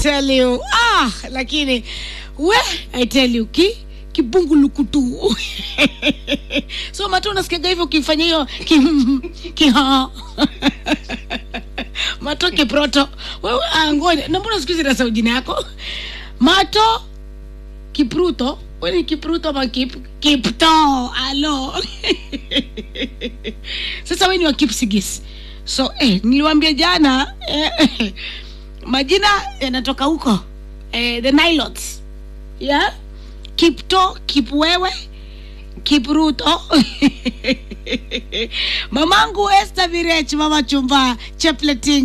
tell you ah, lakini we I tell you ki kibungulukutu so matu unasikiaga hivyo ukifanya hiyo ki, ki mato kiproto wewe angoni na mbona siku hizi nasa jina yako mato kipruto we ni kipruto ama kip, kipto alo sasa we ni wa kipsigis so eh, niliwambia jana eh, majina yanatoka huko eh, the nilots yeah? kipto kipwewe kipruto mamangu este virech mama chumba chepleting